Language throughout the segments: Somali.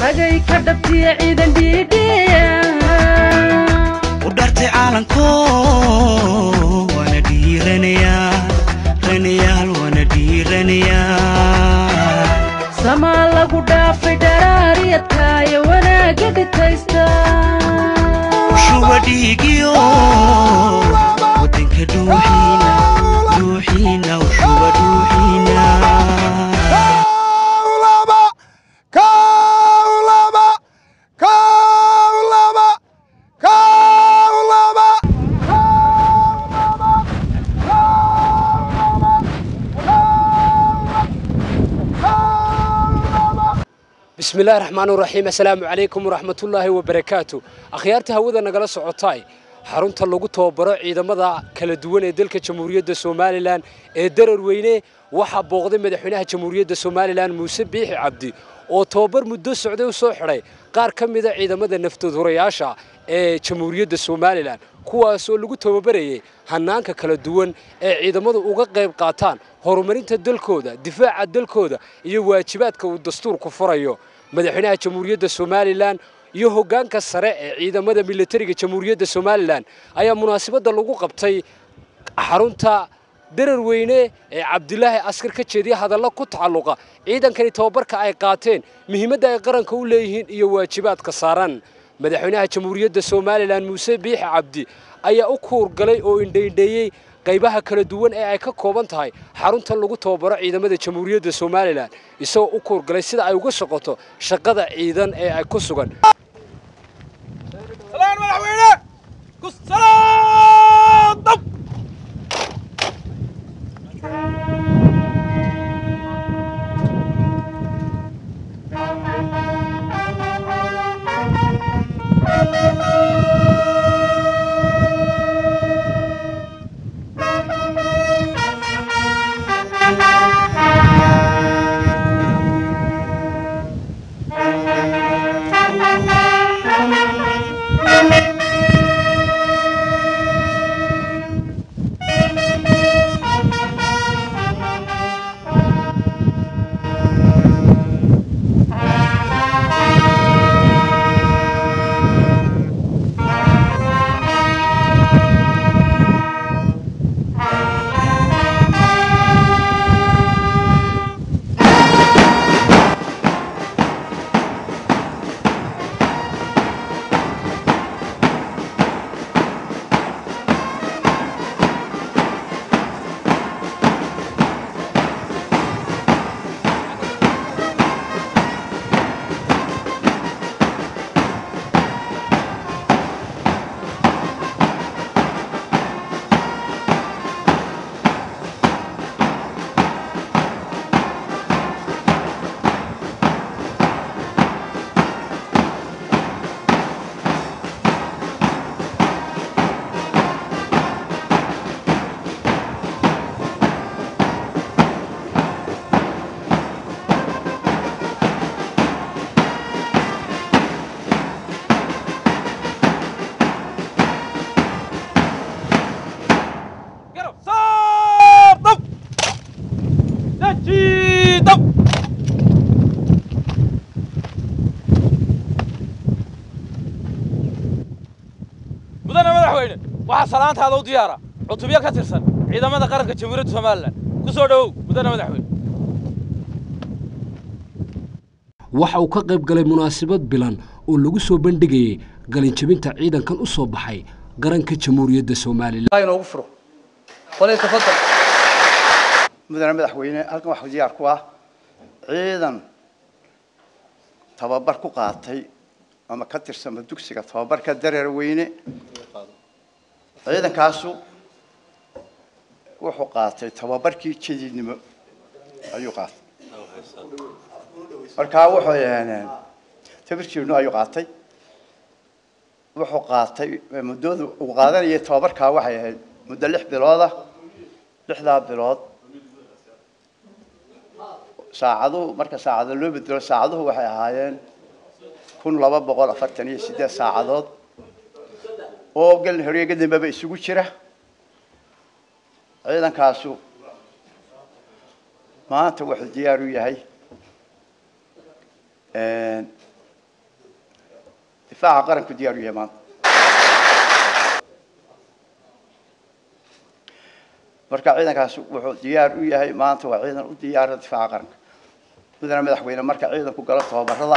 ragay ka dhabtiya ciidan dhiidhiya u dhartay caalanko waana dhiiranayaa ranayaal waana dhiiranayaa samaa lagu dhaafay dharaariyadkaayo wanaagga dhitaysta shuba dhiigiyo wadanka dhuuxiina dhuuxiina u shuba dhuuxiina bismi illaahi raxmaani raxiim assalaamu calaykum waraxmatullaahi wabarakaatu akhyaarta hawada nagala socotaay xarunta lagu tababaro ciidamada kala duwan ee dalka jamhuuriyadda somalilan ee darar weyne waxaa booqday madaxweynaha jamhuuriyadda somalilan muuse biixi cabdi oo tababar muddo socday u soo xidhay qaar ka mida ciidamada naftoodurayaasha ee jamhuuriyadda somalilan kuwaasoo lagu tababarayay hanaanka kala duwan ee ciidamadu uga qayb qaataan horumarinta dalkooda difaaca dalkooda iyo waajibaadka uu dastuurku furayo madaxweynaha jamhuuriyadda somalilan iyo hoggaanka sare ee ciidamada militariga jamhuuriyadda somalilan ayaa munaasabadda lagu qabtay xarunta darar weyne ee cabdilaahi askar ka jeediya hadallo ku tacalluqa ciidankani tababarka ay qaateen muhiimadda ay qaranka u leeyihiin iyo waajibaadka saaran madaxweynaha jamhuuriyadda somalilan muuse biixi cabdi ayaa u kuurgalay oo indhaindheeyey qaybaha kala duwan ee ay ka kooban tahay xaruntan lagu tababaro ciidamada jamhuuriyadda somalilan isagoo u kuurgalay sida ay uga shaqoto shaqada ciidan ee ay ku sugan mudane madaxweyne waxaa salaantaada u diyaara cutubyo ka tirsan ciidamada qaranka jamhuuriyadda somalilan ku soo dhowow mudane madaxweyne waxa uu ka qayb galay munaasabad bilan oo lagu soo bandhigayay galinjabinta ciidankan u soo baxay qaranka jamhuuriyadda somalilan inoogu furo qolay tafadal mudane madaxweyne halkan waxaa diyaar ku ah ciidan tababar ku qaatay ama ka tirsama dugsiga tababarka dareer weyne ciidankaasu wuxuu qaatay tababarkii jadiidnimo ayuu qaatay markaa wuxuu tabirkiinu ayuu qaatay wuxuu qaatay muddoodu uu qaadanayay tababarkaa waxay ahayd muddo lix bilooda lixdaa bilood saacaduhu marka saacado loo bedelo saacaduhu waxay ahaayeen kun laba boqol afartan iyo siddeed saacadood oo gelin horeega dambeba isugu jira ciidankaasu maanta wuxuu diyaar u yahay difaaca qaranku diyaar u yahay maanta marka ciidankaas wuxuu diyaar u yahay maanta waa ciidan u diyaara difaaca qaranka mudane madaxweyne marka ciidanku galo tababarada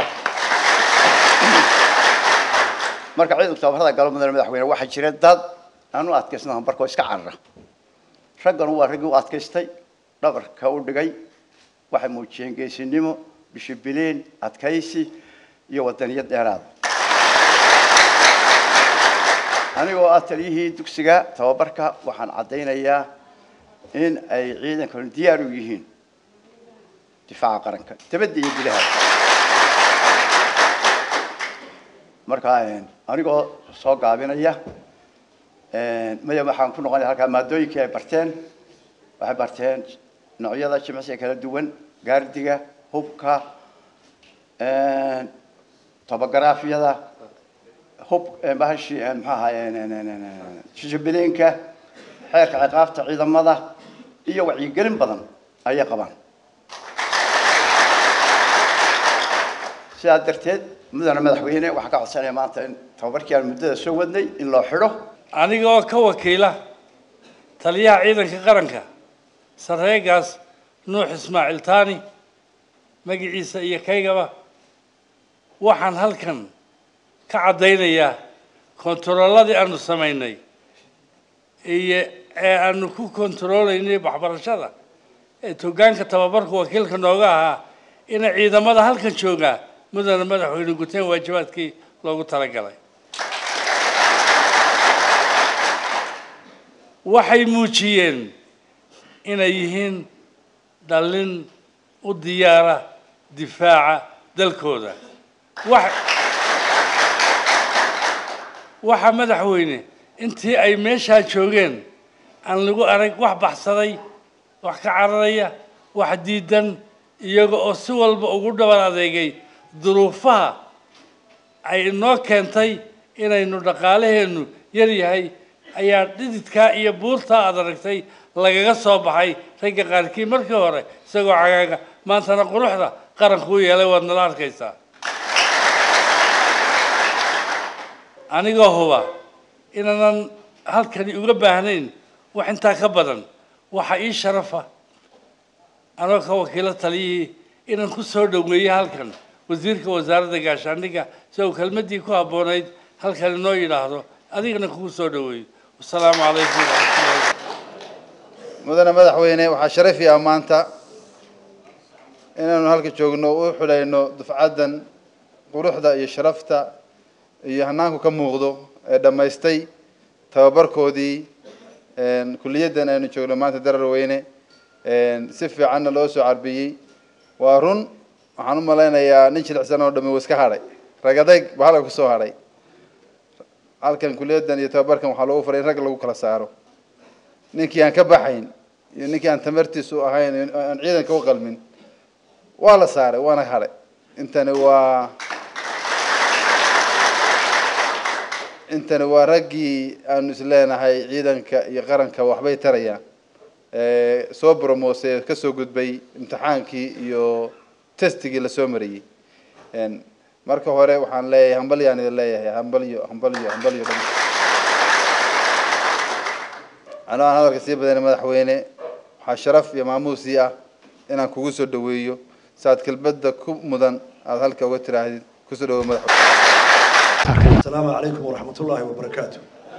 marka ciidanku tababarada galo mudane madaxweyne waxaa jira dad aan u adkaysna hambarkoo iska carara raggan waa raggii u adkaystay dhabarka u dhigay waxay muujiyeen geesinimo bishibileen adkaysi iyo wadaniyad dheeraada anigoo ah taliyihii dugsiga tababarka waxaan caddaynayaa in ay ciidankanu diyaar u yihiin difaaca qaranka dabadda iyo gudaha marka anigoo soo gaabinaya maya waxaan ku noqonaya halkaa maadooyinkii ay barteen waxay barteen noocyada jimicsiga kala duwan gaardiga hubka tobogaraafyada hub bahashi muxuu ahaye jijibileenka xeerka ciqaabta ciidamada iyo wacyigelin badan ayay qabaan sidaa darteed mudane madaxweyne waxaan ka codsanaya maanta in tababarkii aan muddada soo wadnay in loo xidho anigoo ka wakiila taliyaha ciidanka qaranka sarreegaas nuux ismaaciil taani magaciisa iyo kaygaba waxaan halkan ka caddaynayaa kontarooladii aanu samaynay iyo ee aanu ku kontaroolaynay waxbarashada ee togaanka tababarka wakiilka nooga ahaa ina ciidamada halkan joogaa mudane madaxweyne guteen waajibaadkii loogu talagalay waxay muujiyeen inay yihiin dhallin u diyaara difaaca dalkooda wax waxa madaxweyne intii ay meeshaa joogeen aan lagu arag wax baxsaday wax ka cararaya wax diidan iyaga oo si walba ugu dhabar adeegay duruufaha ay inoo keentay inaynu dhaqaalaheennu yar yahay ayaa dhididkaa iyo buurtaa aad aragtay lagaga soo baxay ragga qaarkii markii hore isagoo cagaaga maantana quruxda qaranku u yeelay waad nala arkaysaa anigoo huba inaanan halkani uga baahnayn wax intaa ka badan waxa ii sharafa anoo ka wakiilo taliyihii inaan ku soo dhoweeyo halkan wasiirka wasaaradda gaashaandhigga si uu kelmaddii ku habboonayd halkan inoo yidhaahdo adigana kugu soo dhoweeyo wasalaamu calaykum waraxmatullahi mudane madaxweyne waxaa sharafi ah maanta inaanu halka joogno u xulayno dufcaddan quruxda iyo sharafta iyo hanaanku ka muuqdo ee dhammaystay tababarkoodii kuliyaddan aynu joogno maanta darar weyne si fiicanna loo soo carbiyey waa run waxaan u malaynayaa nin jilicsan oo dhami uu iska hadhay ragadayg ba halka kusoo hadhay halkan kuliyaddan iyo tababarkan waxaa loogu faray in rag lagu kala saaro ninkii aan ka baxayn iyo ninkii aan tamartiisu ahayn aan ciidanka u qalmin waa la saaray waana hadhay intani waa intani waa raggii aanu isleenahay ciidanka iyo qaranka waxbay tarayaan soo bromose kasoo gudbay imtixaankii iyo testigii lasoo mariyey marka hore waxaan leeyahay hambalyaan idin leeyahay hambalyo hambalyo hambalyo dhan anoo aan hadalka sii badanay madaxweyne waxaa sharaf iyo maamuusii ah inaan kugu soo dhaweeyo saaad kelmadda ku mudan aada halka uga tiraahdid kusoo dhawo madaxweyne السلام عليكم ورحمة الله وبركاته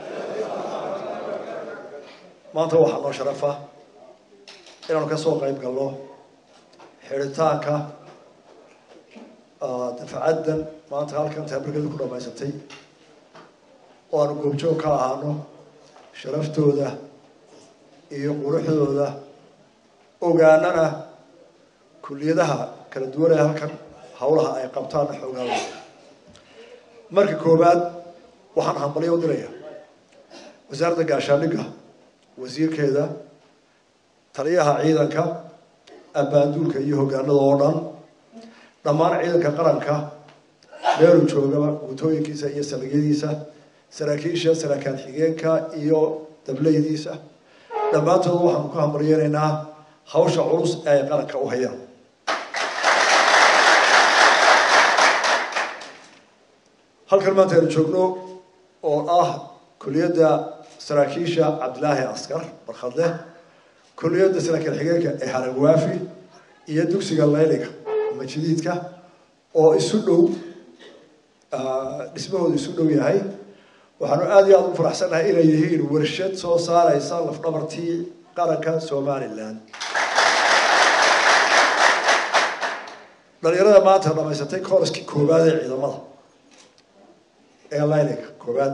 maanta waxaa noo sharafa inaanu ka soo qayb galno xidhitaanka dafcaddan maanta halkan tabarkeedu ku dhamaysatay oo aanu goobjoog ka ahaano sharaftooda iyo quruxdooda ogaanana kuliyadaha kala duwan ee halkan hawlaha ay qabtaan xoogaawooda marka koowaad waxaan hambalyo u diraya wasaaradda gaashaandhigga wasiirkeeda taliyaha ciidanka abbaanduulka iyo hoggaanada oo dhan dhammaan ciidanka qaranka meeluu joogaba guutooyinkiisa iyo saldhigyadiisa saraakiisha saraakaan xigeenka iyo dableydiisa dhammaantood waxaanu ku hambalyeynaynaa hawsha culus ee ay qaranka u hayaan halkan maanta aynu joogno oo ah kuliyadda saraakiisha cabdilaahi askar barkhadleh kuliyadda saraakiil xigeenka ee haragwaafi iyo dugsiga layliga majdiidka oo isu dhow dhismahoodu isu dhow yahay waxaanu aada iyo aada u faraxsannahay inay yihiin warshad soo saaraysa lafdhabartii qaranka somalilan dhalinyarada maanta dhamaysatay koraskii koowaad ee ciidamada ee layliga koowaad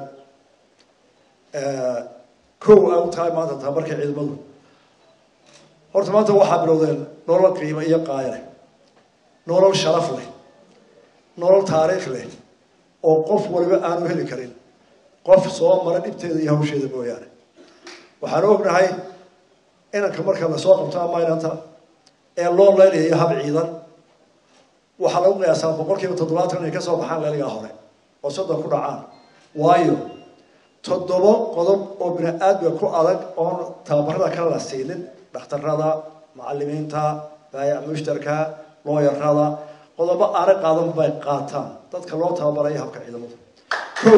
kow ay u tahay maanta tababarka ciidamadu horta maanta waxaa bilowdeen nolol qiimo iyo qaaya leh nolol sharaf leh nolol taariikh leh oo qof waliba aanu heli karin qof soo mara dhibteeda iyo hawsheeda mooyaane waxaanu ognahay inanka marka lasoo qabto amaynanta ee loo leylayayo hab ciidan waxaa lagu qiyaasaa boqol kiiba toddobaatan inay kasoo baxaan leeligaa hore oo soddon ku dhacaan waayo toddobo qodob oo bini aadmiga ku adag oon tababarada kale la siinin dhakhtarada macalimiinta baayac mushtarka looyarada qodobo aanay qaadan bay qaataan dadka loo tababaraya habka ciidamada kow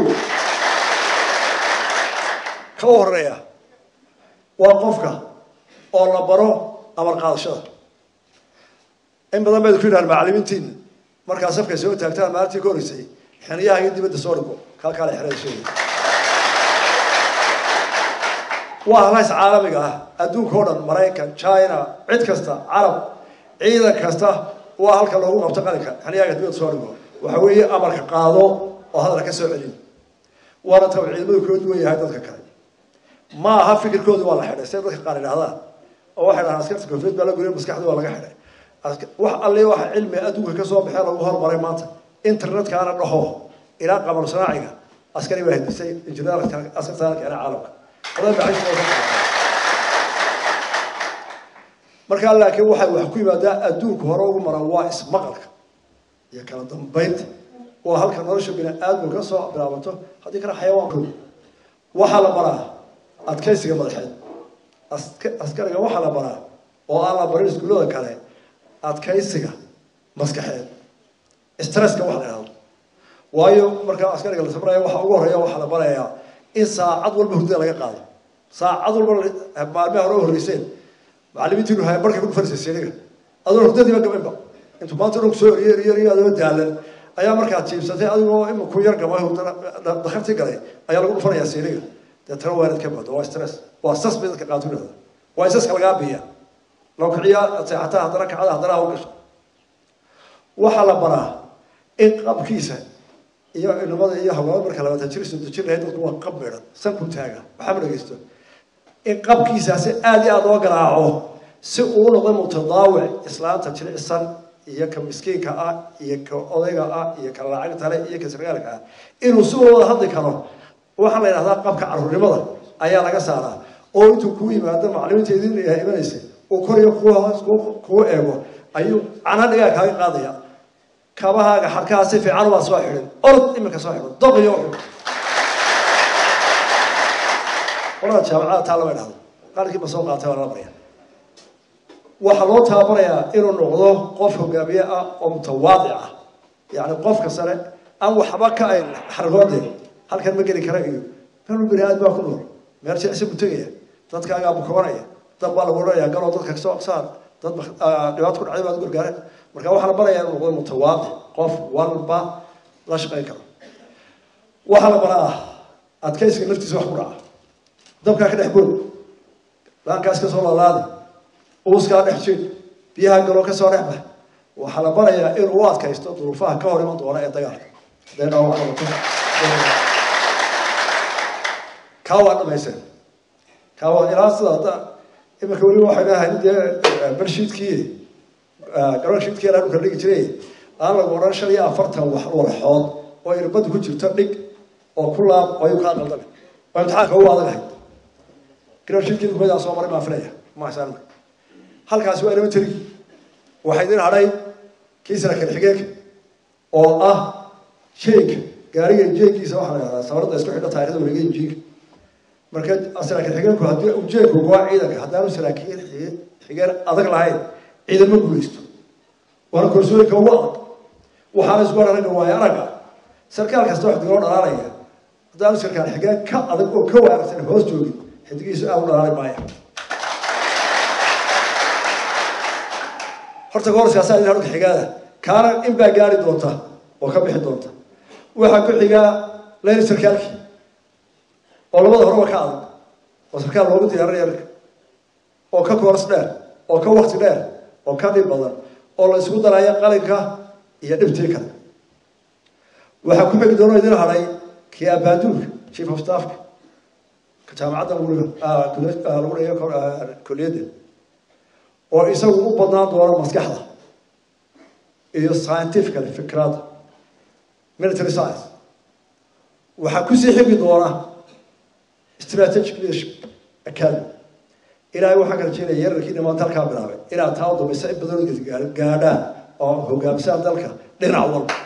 ka u horeeya waa qofka oo la baro amar qaadashada in badan bayd ku yidhahan macalimiintiina markaa safkay soo taagtaan maalintii ka horeysay xiniyaha iyo dibadda soo dhigo kalkaale xerada sheegay waa halays caalamiga ah adduunka oo dhan maraykan china cid kasta carab ciidan kasta waa halka loogu qabto qalinka xiniyaha dibadda soo dhigo waxa weeye amarka qaado oo hadal ka soo celin waana tab ciidamadu kala duwan yahay dadka kale ma aha fikirkoodu waa la xidhay siday dadka qaar idhahdaan oo waxay dhahaan askarta koonfureed baa la guriya maskaxda waa laga xidhay wax alle waxa cilmi adduunka kasoo baxee lagu hormaray maanta internetkaana dhaho ilaa qamar sanaaciga askari baa hindisay injineerka askartaana keena caalamka odan baa markaa laakiin waxay wax ku yimaadaa adduunka hore ugu maran waa ismaqalka iyo kala dambaynta waa halka nolosha bini aadamku ka soo bilaabato haddii kale xayawaanku waxaa la baraa adkaysiga madaxeed askariga waxaa la baraa oo aan la barin iskuullada kale adkaysiga maskaxeed stresska wax la idhahdo waayo markaa askariga la sabraya waxa ugu horeeya waxaa la barayaa in saacad walba hurdada laga qaado saacad walba maalmaha hore horreyseen macalimiintiinu hay markay ku dhufanaysa siniga adoo hurdadiiba gabanba intuu maanta dhan kusoo eriyo eriyo eriyo adoo daalan ayaa markaad jiibsatay adigoo ima ku yar gama dakhartii galay ayaa lagu dhufanayaa siniga deetana waa inaad ka baado waa stress waa sas bay dadka qaatu dhahda waa isaska lagaa biya loo kiciyaa seexataa haddana kacada haddana haw gasho waxaa la baraa in qabkiisa iyo inamada iyo hawlaada marka labaatan jir soddon jir lahayd dadku waa qab meedhan sanku taaga waxaa ma dhegeysto in qabkiisaasi aada iyo aada loo garaaco si uu noqdo mutadaawic islaanta jilicsan iyo ka miskiinka ah iyo ka odayga ah iyo ka lacagta le iyo ka sargaalka ah inuu si wada hadli karo waxaa la yidhahdaa qabka caruurnimada ayaa laga saaraa oo intuu kuu yimaado macalimiinta idin imanaysa uu kor iyo kuwa hoos kuu eego ayuu cana dhigaa kaaga qaadaya kabahaaga xarkaha si fiican waa soo xidhin orod iminka soo xidho doqiyo xidho qolada jaamacada taa lama idhahdo qaarkiiba soo qaatay waa lala barya waxaa loo tababarayaa inuu noqdo qof hogaamiye ah oo mutawaadic ah yacni qofka sare aan waxba ka ayn xargoode halkan ma geli kara iyo meel bini aad baa ku nool meel jilicsi buu tegaya dadkaagaa bukoonaya dad baa lagu odhanayaa galoo dadka kasoo saar dad dhibaato ku dhacday baad gargaareen marka waxaa la barayaa inuu noqdo mutawaadic qof walba la shaqayn karo waxaa la baraa adkaysiga naftiisa wax ku dhaca dabkaa ka dhex bood laankaas ka soo laalaadi uuskaa dhex jid biyaha galoo kasoo dhex bax waxaa la barayaa inuu u adkaysto duruufaha ka hor iman doona ee dagaalka hadday dhaawac noqoto kaa waa dhamayseen kaa waa ilaa sida hadda iminka weli waxay leedahay dee bershiidkii garoonshiidkii ilaa dhulka dhigi jiray aan lagu odhan shan iyo afartan wax walxood oo irbadu ku jirto dhig oo ku laab oo ayuu kaa qaldamay oo imtixaanka ugu adagahay garoonshiidkii dukumadaa soo maray maan filaya maasaan halkaasi waa inama teri waxaa idin hadhay kii saraakiil xigeenka oo ah jeegka gaariga jeegkiisa waxaa la yidhahdaa sabarada isku xidha taarikhda wareega injiinka marka saraakiil xigeenku haddii uu jeegku goa ciidanka haddaanu saraakiil xigeen adag lahayn ciidan ma guulaysto waana korsooyinka ugu adag waxaana isku aragga waayo aragga sarkaal kasta wax digoo dhalaalaya haddaanu sarkaal xigeen ka adag oo ka wanaagsan hoos joogin xidigiisu aad u dhalaali maaya horta goor siyaasaa idin horka xigaada kaana in baa gaari doonta oo ka bixi doonta waxaa ku xigaa leyli sarkaalkii oo labada horeba ka adag oo sarkaal loogu diyaarin yarka oo ka kooras dheer oo ka wakti dheer oo ka dhib badan oo la isugu daraya qalinka iyo dhibtii kale waxaa ku xigi doona idin hadhay kii abaaduulka chief of staffka ka jaamacadda weliba lagu dhigayo koliyadda oo isagu u badnaan doono maskaxda iyo scientifically fikrada military science waxaa kusii xigi doona strategic leadership academy ilaahay waxaa kala jeedaya yararkii dhamaanta halkaa bilaabay inaad taa u dambaysa in badan gaadhaan oo hogaamisaan dalka dhinac walba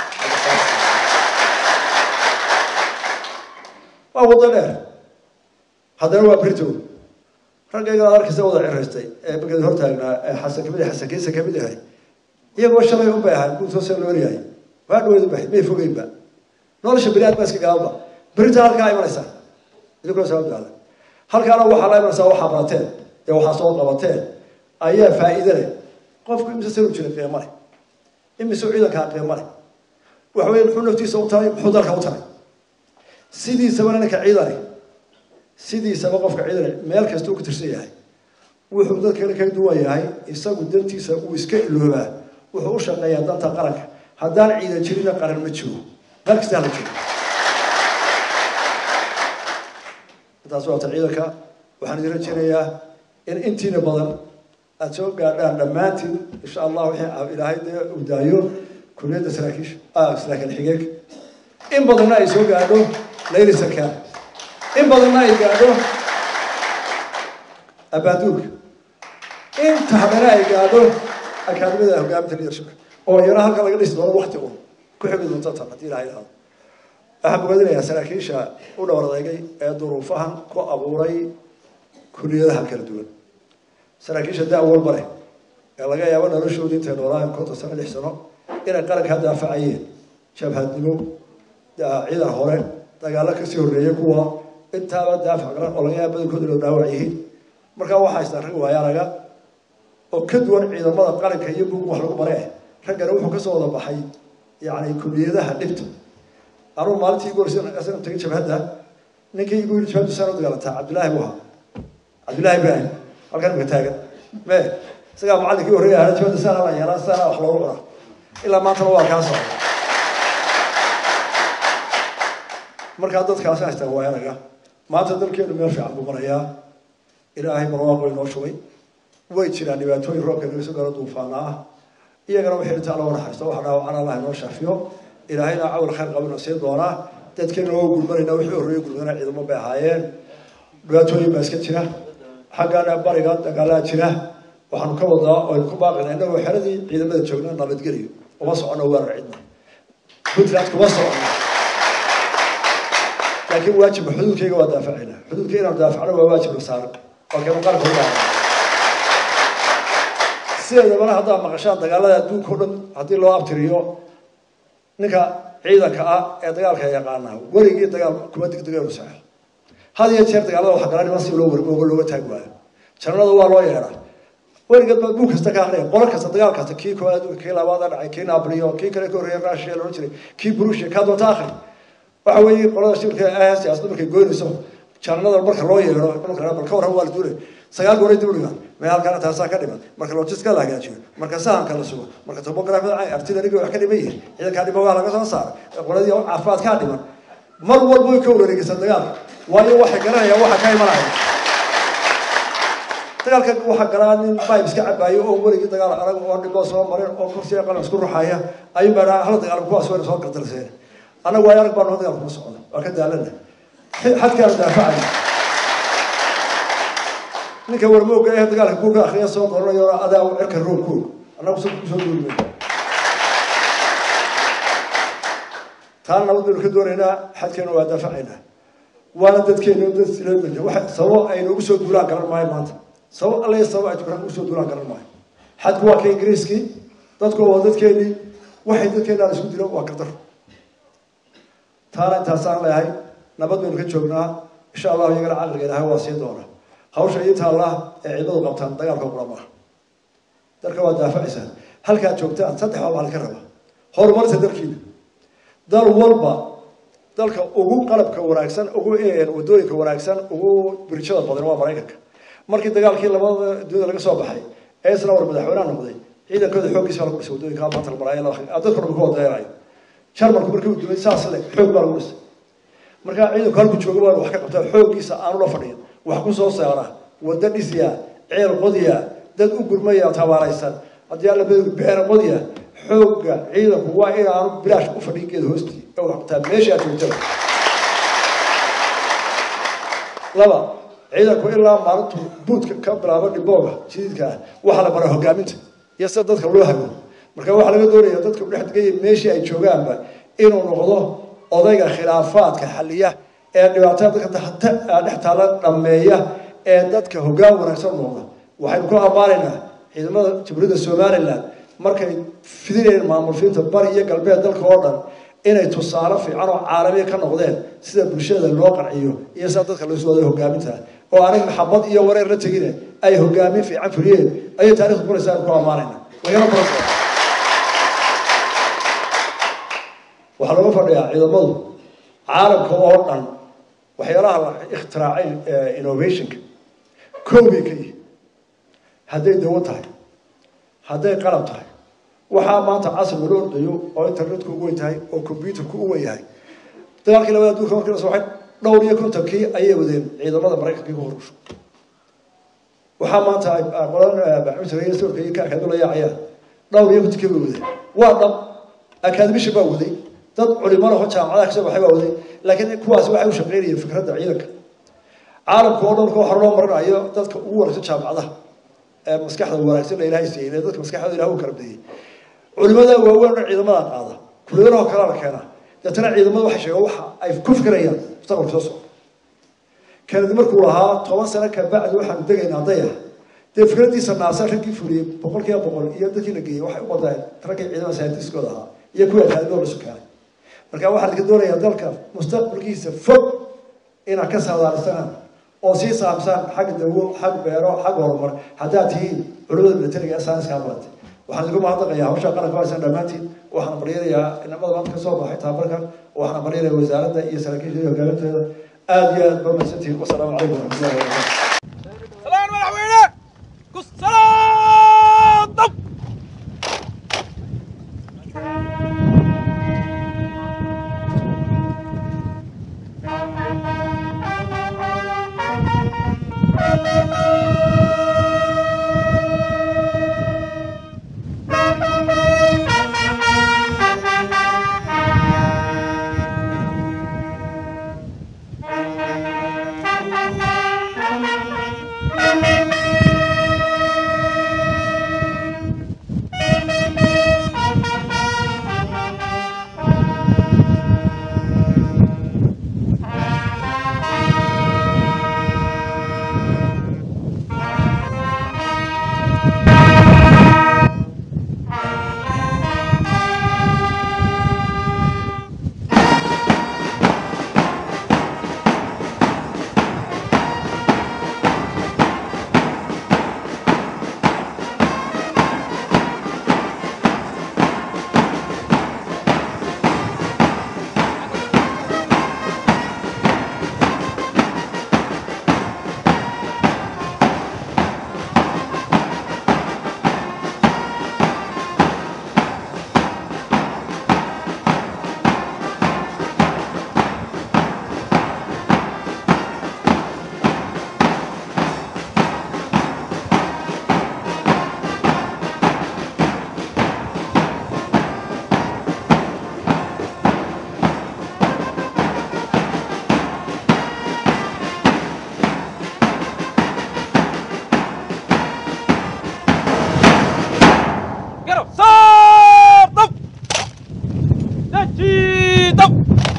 waa wado dheer haddana waa britow raggayga ad arkaysa wada ciraystay ee markeed hortaagnaa ee xasan kamid xasan kiisa kamid ahay iyagoo shalay unbay ahay guusoo see loo yahay waa dhaweyd bay may fogeynba nolosha bini aadma iska gaaba berita halkaa imanaysaa idinkuna sababtaada halkaana waxaa la imanaysaa waxaa barateen ee waxaa soo qabateen ayaa faa'iide leh qofku imise sanu jira qiimo leh imise ciidankaa qiimo leh waxa weeye muxuu naftiisa u taray muxuu dalka u taray sidiisaba ninka ciidani sidiisaba qofka ciidani meel kasta uu ka tirsan yahay wuxuu dadkana ka duwan yahay isagu dantiisa uu iska iloobaa wuxuu u shaqeeyaa danta qaranka haddaan ciidan jirina qaran ma jiro meel kasta hala jiro intaas waata ciidanka waxaan idin rajaynayaa in intiina badan aada soo gaadhaan dhammaantiin insha allah wixii ilaahay dee uu daayo kuliyadda saraakiisha saraakiil xigeenka in badanna ay soo gaadho layli sarkaan in badanna ay gaadho abaaduulka inta haddana ay gaadho akaadimada hogaaminta leadershipka oo yaro halka laga dhisi doono wakti un ku xigi doonta tan haddii ilahay idhaahdo waxaan bogaadinayaa saraakiisha u dhowr adeegay ee duruufahan ku abuuray kuliyadaha kala duwan saraakiisha da walba leh ee laga yaabo noloshoodii intay noolaahan konton sano lix sano inay qaranka daafacayeen jabhadnimo ciidan hore dagaalo kasii horreeyay kuwa intaaba daafac garan oo laga yaaba badankooda inuu dhaawac yihiin markaa waxaa haystaan rag waayaanaga oo ka duwan ciidamada qaranka iyo buug wax lagu bare raggana wuxuu kasoo wada baxay yani kuliyadaha dhibta anuu maalintii igu horeysay asana tagay jabhadda ninkii igu yiri jabhaddu saan u dagaalantaa cabdillaahi buu ahaa cabdillaahi ibraahim halkan imika taagan me isagaa macallinkii horreeya ahaa jabhadda saana la yeelaa saana wax loogu cunaa ilaa maantana waa kaa socda markaa dadkaasi haystaan waa anaga maanta dalkeenu meel fiican buu marayaa ilaahay barwaaqo inoo shubay way jiraan dhibaatooyin roobka naga soo gaaro duufaana ah iyagana wixii inta alla naxariisto waxa dhaawacana allah inoo shaafiyo ilaahayna cawl khayr qabinoo siin doonaa dadkeena oo gulmanayna wixii horreeyay gulmana ciidamo bay ahaayeen dhibaatooyin baa iska jira xaggana bariga dagaalaa jira waxaanu ka wadaa oo ku baaqina innagoo xeradii ciidamada joogna nabadgeliyo uma socono weerar cidna puntland kuma socono laakiin waajibka xuduudkayga waa daafacayna xuduudka inaan daafacno waa waajibka saaran waa kaynu qaranka u baahan sideedabana haddaad maqashaan dagaalada adduunka o dhan haddii loo abtiriyo ninka ciidanka ah ee dagaalka yaqaana weligii dagaal kuma degdega inu saxo had iyo jeer dagaalada waxa gala niman si loo wargoogo looga taagi waayo janalada waa loo yeedhaa weligeed baa buug kasta ka aqriya qolo kasta dagaal kasta kii koowaad adduunka kii labaad dhacay kii nabliyo kii kale ka horreeya russia loodhan jiray kii brusia kaa doonta akhri waxa weeye qolada shirka ah siyaasadda markay goynayso janalada marka loo yeedho bal ka warran waa la duulay sagaal goor ay dib u dhigaan mee halkaana taasaa ka dhiman marka logiska la hagaajiyo marka sahanka la sugo marka topografida artilleryga wax ka dhiman yihin ciidankaa dhiman waa laga soo saaray qoladii caafimaadkaa dhiman mar walba way ka wareegaysaa dagaalka waayo waxay garanayaan waxa ka imanaya dagaalka waxaa galaa nin bayb iska cabaayo oo weligii dagaal adag oo dhiboo soo marin oo kursiga qalan isku ruxaya ayuu baa hala dagaal kuwaas wayna soo gardarseen annagu waayo arag baa noo dagaal kuma socda waa ka daalana xadkaana daafacaya ninka warmooga ee dagaalka kuuka akriya soo qoranayo adaa cirka roog kuog annagu soo kusoo duulmay taana nabad baynu ka doonaynaa xadkeena waa daafacaynaa waana dadkeena dad sileemaya waxa sababo aynu ugu soo duulaan garan maayo maanta sabab alle sabab ay jukraan ugu soo duulaan garan maayo xadku waa ka ingiriiskii dadku waa dadkeenii waxay dadkeena aan isku dilo waa gardaro taana intaasaan leeyahay nabad baynu ka joognaa insha allahu iyagana caqliga ilahay waa siin doona hawsha ii taalla ee ciidamadu qabtaan dagaalka kula maaha dalka waa daafacaysaa halkaad joogtaan saddex baa maalin ka raba horumarta dalkiina dal walba dalka ugu qalabka wanaagsan ugu wadooyinka wanaagsan ugu birjada badan waa maraykanka markii dagaalkii labada dunida laga soo baxay ee isna war madaxweynaha noqday ciidankooda xooggiisa baa lagu dhisay wadooyinka maanta la maraayo dadka dhan ku wadaynayo jarmalku markii uu dumay saas le xoog baa lagu dhisay markaa ciidanku halku jooga baa wax ka qabtaa xooggiisa aanu la fadhiyin wax ku soo saara waddo dhisya ceel qodya dad u gurmaya tabaaraysan haddii alla badu beera qodya xoogga ciidanku waa inaanu bilaash u fadhiin geeda hoostii ee wax qabtaa meesha aad joogtada laba ciidanku ilaa maalintu buudka ka bilaabo dhibooga jadiidka ah waxaa la baraa hogaaminta iyo sida dadka loo hago marka waxaa laga doonaya dadka udhex degaya meeshii ay joogaanba inuu noqdo odayga khilaafaadka xaliya ee dhibaatada dadka dhex taala dhameeya ee dadka hoggaan wanaagsan noqda waxaynu ku ammaanaynaa ciidamada jamhuuriyadda somalilan markay fidinayeen maamulfiinta bari iyo galbeed dalka oo dhan inay tusaale fiican oo caalamiya ka noqdeen sida bulshada loo qanciyo iyo sida dadka loo soo waday hogaaminta oo anag maxabad iyo wareer la tegine ay hogaamin fiican fuliyeen ayay taarikhdu qoraysaa aynu ku ammaanayna lagana baran waxaa looga fadhiyaa ciidamadu caalamka oo dhan waxyaalaha la ikhtiraacay innovationka koobay ka yihi hadday dawo tahay hadday qalab tahay waxaa maanta casriga loo ordayo oo internetku u weyn tahay oo combyuterku u weyn yahay dagaalkii labada adduunka markii la soo waxay dhowr iyo kontonkii ayay wadeen ciidamada maraykanka ku horusho waxaa maanta ay qolan baxmitiga sawirka iyo kaarka la yaacayaan dhowr iyo kontonkii bay wadeen waa dhab akademisha baa waday dad culimada ho jaamacadaha kasoo baxay baa waday laakiin kuwaasi waxay u shaqaynayeen fikradda ciidanka caalamka oo dhan waxa loo marinayo dadka ugu wanaagsan jaamacadaha ee maskaxda wanaagsan la ilaahay siiyey ee dadka maskaxdooda ilaah u kala badiyey culimada waaweyn oo ciidamada qaada kuliyadaha kale la keena deetana ciidamada waxay sheegaan waxa ay ku fikirayaan mustaqbalka soo socda kanadi markuu lahaa toban sano ka bacdi waxaanu degaynaa dayax dee fikraddiisa naasa raggii fuliyey boqol kiiba boqol iyo dadkii la geeyey waxay u badeen raggii ciidamada sayentiskooda ahaa iyo kuwii akaadimada la sukaaray marka waxaa laga doonayaa dalka mustaqbalkiisa fog inaad ka saadaalistaan oo sii saabsaan xag dawo xag beero xag horumar haddaad tihiin culimada militariga ee saynska barantay waxaan idinku mahadnaqayaa hawsha qaranka haysan dhammaantiin waxaan baryanayaa inamada maanta ka soo baxay tababarkan waxaan baryanayaa wasaaradda iyo saraakiisha iyo hogaaminteeda aada iyo aad barmaysantihiin wasalaamu calaykum waraxmatullahi wabarakatu salaan madaxweyne ku salaadab garab saar dab daji dab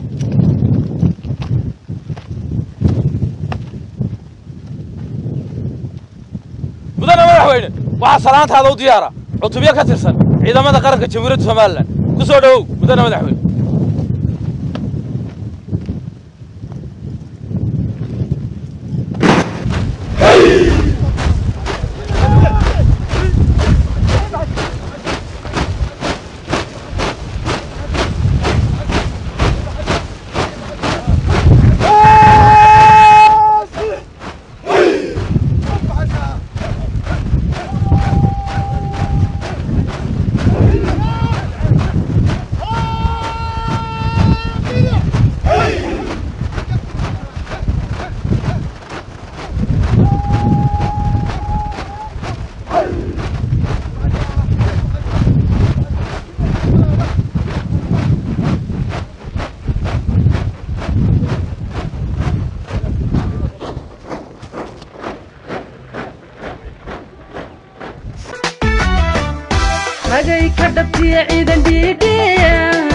mudane madaxweyne waxaa salaantaada u diyaara cutubyo ka tirsan ciidamada qaranka jamhuuriyadda somalilan ku soo dhowow mudane madaxweyne dhabtiya ciidan dhiidhiya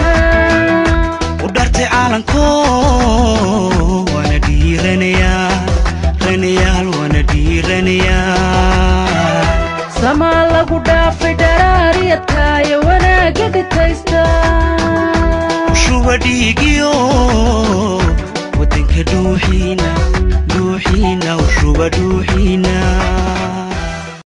u dhartay caalanko waana dhiiranayaa ranayaal waana dhiiranayaa samaa lagu dhaafay dharaariyadkaayo wanaagga dhitaysta shuba dhiigiyo